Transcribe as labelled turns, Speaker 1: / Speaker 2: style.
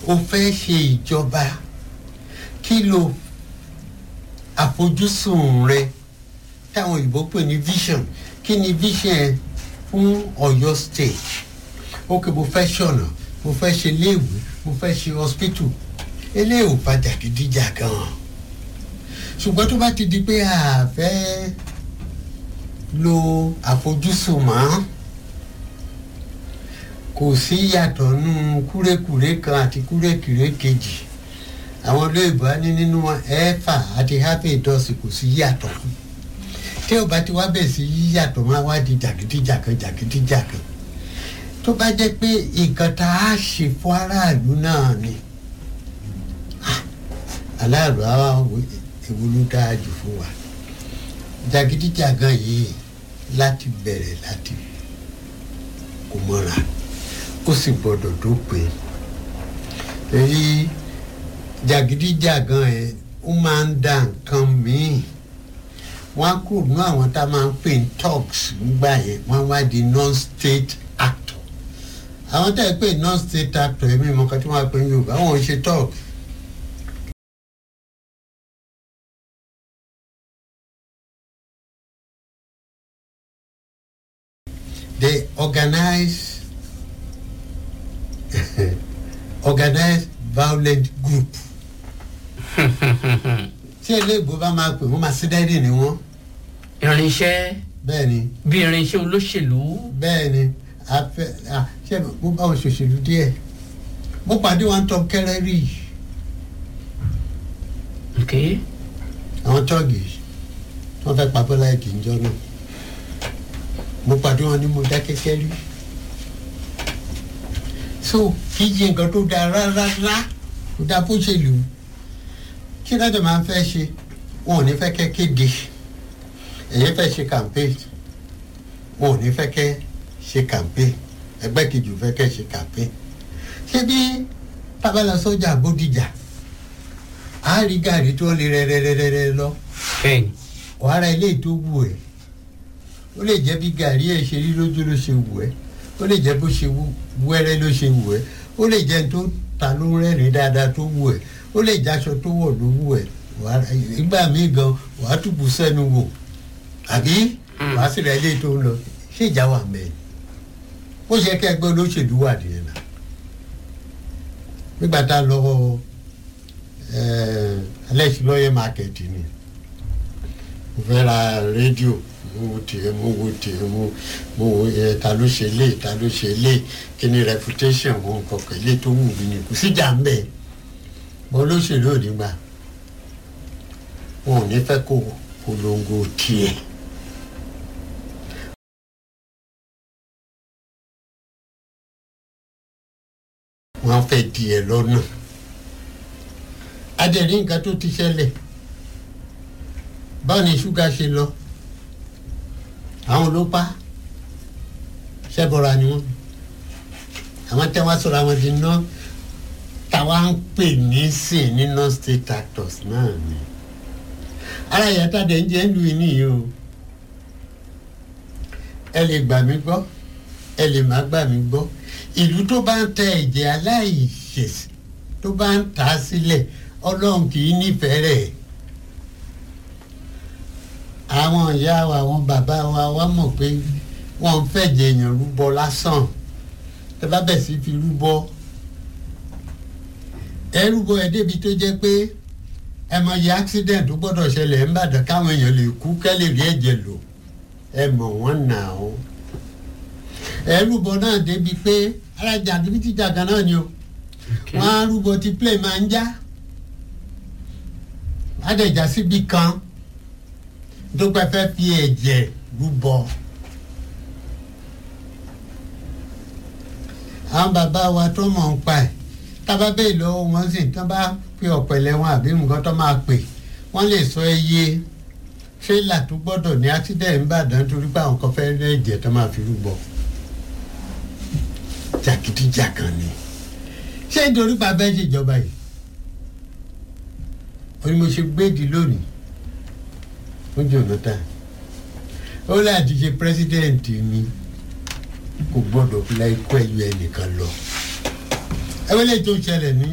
Speaker 1: o fẹ́ ṣe ìjọba kí lo àfojúsùn rẹ táwọn òyìnbó pè ní vision kí ni vision ẹ fún Ọ̀yọ́ state ok mo fẹ́ ṣọ̀nà mo fẹ́ ṣe léèwé mo fẹ́ ṣe hospital eléyìí ò padà gidigidi gan ṣùgbọ́n tó bá ti di pé a fẹ́ lo àfojúsùn mọ́ kò sí yàtọ̀ nínú kúrékùré kan àti kúrékùré kejì àwọn olóyìnbó á ní nínú ẹ̀fà àti happy dọ́sì kò sí yàtọ̀ tí ò bá ti wá bẹ̀ sí yíyàtọ̀ máa wá di jàgídíjàkan jàgídíjàkan tó bá jẹ́ pé nǹkan tá a ṣe fún aráàlú náà ni aláàlú àwa èwo ló dáa jù fún wa jàgídíjàgan yìí láti bẹ̀rẹ̀ láti kò mọ́ra ó sì gbọ́dọ̀ dópin èyí jàgídíjàgan ẹ̀ ó máa ń da nǹkan míì wọ́n á kúrò ní àwọn tá a máa ń pè ní thugs nígbà yẹn wọ́n wá di non-state actor àwọn tá a pè non-state actor ẹ̀mí mọ̀ kan tí wọ́n á pè ní Yorùbá wọn ò ṣe thugs. they organize organize violent group tí eléèbó bá máa pè wọ́n máa sí dẹ́rì ni wọ́n
Speaker 2: irinṣẹ́
Speaker 1: bẹ́ẹ̀ ni
Speaker 2: bí irinṣẹ́ olóṣèlú
Speaker 1: bẹ́ẹ̀ ni afẹ́ à ṣé mo bá wọn ṣòṣèlú díẹ̀ mo pàdé wọn tọ́ kẹ́rẹ́rì
Speaker 2: ok
Speaker 1: àwọn tọ́ọ̀gì wọ́n fẹ́ pa bọ́lá ẹ̀kì ń jọ náà mo pàdé wọn ní mo dá kẹ́kẹ́ rí so kì í ṣe nǹkan tó dáa rárá kó dáa bó ṣe lù ú kí lọ́dọ̀ máa ń fẹ́ ṣe wọn ò ní fẹ́ kẹ́ kéde ẹ̀yẹ́ fẹ́ ṣe campaign wọn ò ní fẹ́ kẹ́ ṣe campaign ẹgbẹ́ kejì ò fẹ́ kẹ́ ṣe campaign ṣé bí tábàlà sọ́jà bódìjà á rí gàrí tó lè rẹ́rẹ́rẹ́rẹ́ lọ
Speaker 2: bẹ́ẹ̀ni
Speaker 1: wàhálà ilé tó wù ẹ́ ó lè jẹ́ bí gàrí ẹ̀ ṣe rí lójú ló ṣe wù ẹ́ ó lè jẹ́ bó ṣe wẹ́rẹ́ ló ṣe wù ẹ́ ó lè jẹ́ tó ta ló rẹ́rìn dáadáa tó wù ẹ́ ó lè jáṣọ tó wọ̀ ló wù ẹ́ ìgbà míì gan wàá tùbù sẹ́nu wò àbí wàá sì rẹ̀ ilé tó ń lọ ṣé ìjà wà mẹ́rin ó ṣe kẹ́ ẹgbẹ́ olóṣèlú wà nìyẹn náà nígbà tá a lọ alẹ́sìlọ́yẹ̀ mákẹ́tì ni mo fẹ́ ra rédíò mo wo tiẹ̀ mo wo tiẹ̀ mo mo wo ẹ ta ló ṣe lé ta ló ṣe lé kí ni reputation wọn kọ̀ọ̀kan ilé tó wù mí ni kò síjà ń bẹ̀ bọ́ olóṣèlú ò ní gbà wọn ò ní fẹ́ kó polongo tiẹ̀. wọ́n fẹ́ di ẹ lọ́nà adẹ̀rí nǹkan tó ti ṣẹlẹ̀ báwo ni ṣúgà ṣe lọ àwọn ló pa ṣẹ́bọ̀ra ni wọ́n àwọn tẹ́ wá sọ̀rọ̀ àwọn di ná táwa ń pè ní sìn ní non-state actors náà ni ara ìyàtọ̀ dẹ̀ ń jẹ́ ń lu ìní yìí o ẹ lè gbà mí gbọ́ ẹ lè má gbà mí gbọ́ ìlú tó bá ń tẹ ẹ̀jẹ̀ aláìṣẹ̀ tó bá ń tà á sílẹ̀ ọlọ́run kì í nífẹ̀ẹ́ rẹ̀ àwọn ìyá wa àwọn bàbá wa wá mọ̀ pé wọ́n ń fẹ̀jẹ̀ èèyàn rúbọ lásán tẹ bá bẹ̀ sí fi rúbọ ẹ rúbọ ẹ débi tó jẹ́ pé ẹ mọ iye accident tó gbọ́dọ̀ ṣẹlẹ̀ ń bàdàn káwọn èèyàn lè kú kẹ́lẹ̀ rí ẹ̀jẹ̀ lò ẹ mọ̀ wọ́n nà ó ẹ rúbọ náà débi pé alájà níbi tíjà gan náà ni o wọ́n á rúbọ tí plane máa ń já adẹ̀já síbi kan tó pẹ́ fẹ́ fi ẹ̀jẹ̀ rúbọ. àwọn bàbá wa tó mọ̀ ń pa ẹ̀ tábà bẹ́ẹ̀ lọ́wọ́ wọn sì tán bá pe ọ̀pẹ̀lẹ̀ wọn àbí nǹkan tó máa pè wọ́n lè sọ iye tírélà tó gbọ́dọ̀ ní accident ńbàdàn torí pé àwọn kan fẹ́ rẹ́ ẹ̀jẹ̀ tó máa fi rúbọ. jàgídíjàgan ni ṣé nítorí pa bẹ́ẹ̀ ṣèjọba yìí ó ní mo ṣe gbéèdì lónìí fún Jonathan ó láti ṣe pírẹsidẹ́ǹtì mi kò gbọ́dọ̀ fi láì kọ́ ẹ̀yọ ẹnìkan lọ ẹ wọlé tó ṣẹlẹ̀ ní